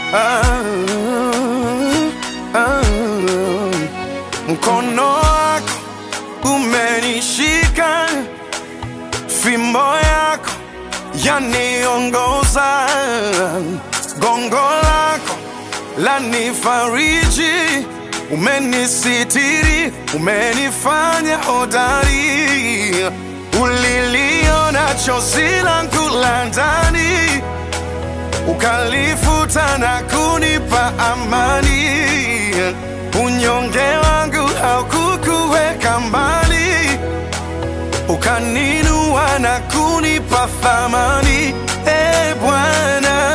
ah, ah, mkono wako umenishika, fimbo yako yaniongoza, gongo lako lanifariji, umenisitiri, umenifanya hodari, uliliona chozi langu la ndani ukalifuta na kunipa amani. Unyonge wangu haukukuweka mbali, ukaninua na kunipa thamani. E Bwana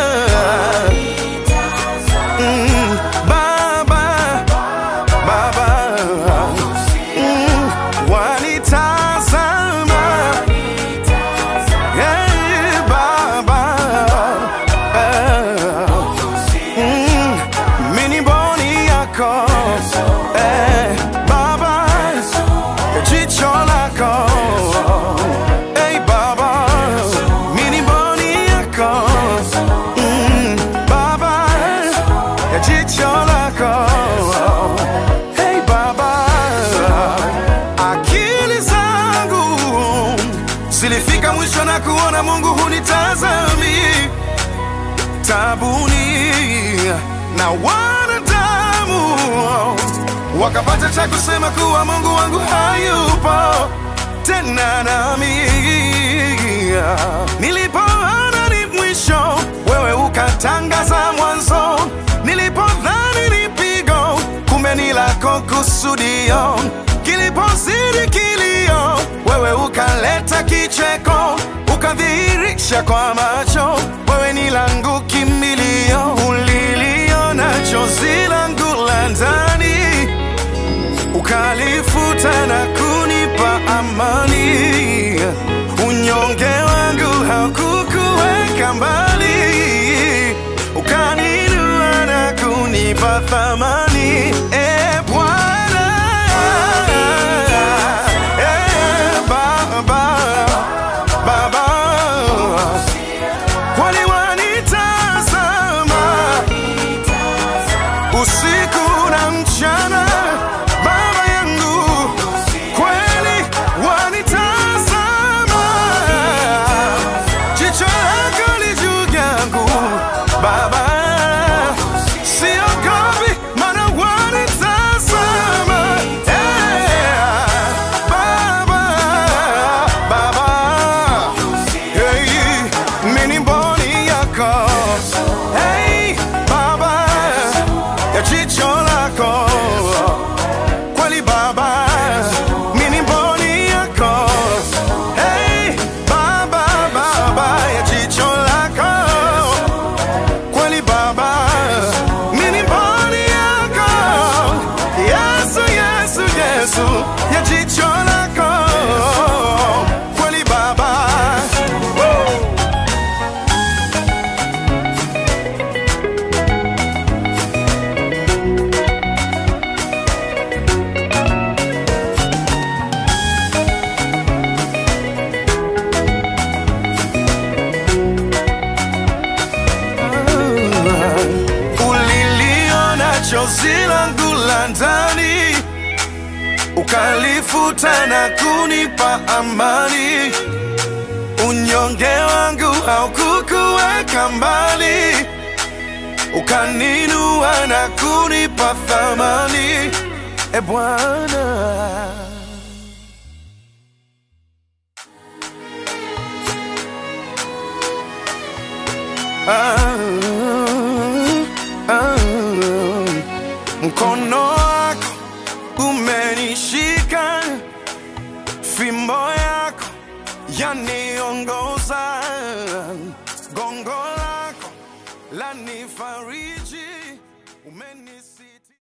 mm, Baba, Baba mm, wanitazama Hey, Baba eh, mm, mini boni yako eh, Baba jicho lako hey, Baba mini boni yako mm, Baba jicho lako hey, Baba akili zangu zilifika mwisho na kuona Mungu hunitazami tabuni na wanadamu wakapata cha kusema kuwa Mungu wangu hayupo tena nami. Nilipoona ni mwisho, wewe ukatangaza mwanzo. Nilipodhani ni pigo, kumbe ni lako kusudio. Kilipozidi kilio, wewe ukaleta kicheko, ukadhihirisha kwa macho, wewe ni langu kimbilio. Uliliona chozi langu la ndani ukalifuta na kunipa amani. Unyonge wangu haukukuweka mbali, ukaninua na kunipa thamani. E Bwana, e Baba, Baba, kwani wanitazama usiku na mchana, Baba yangu, kweli wanitazama, jicho lako li juu yangu Baba, siogopi maana wanitazama, Eh, Baba, Baba, hey, mimi ni mboni yako hey, Baba ya jicho lako kweli Baba, mimi ni mboni yako hey, Baba, Baba ya jicho lako kweli Baba, mimi ni mboni yako Yesu, Yesu, Yesu ya jicho lako kweli Baba Woo! uliliona chozi langu la ndani, ukalifuta na kunipa amani. Unyonge wangu haukukuweka mbali, ukaninua na kunipa thamani. E Bwana, ah, ah, mkono wako umenishika, fimbo yako yaniongoza, gongo lako lanifariji.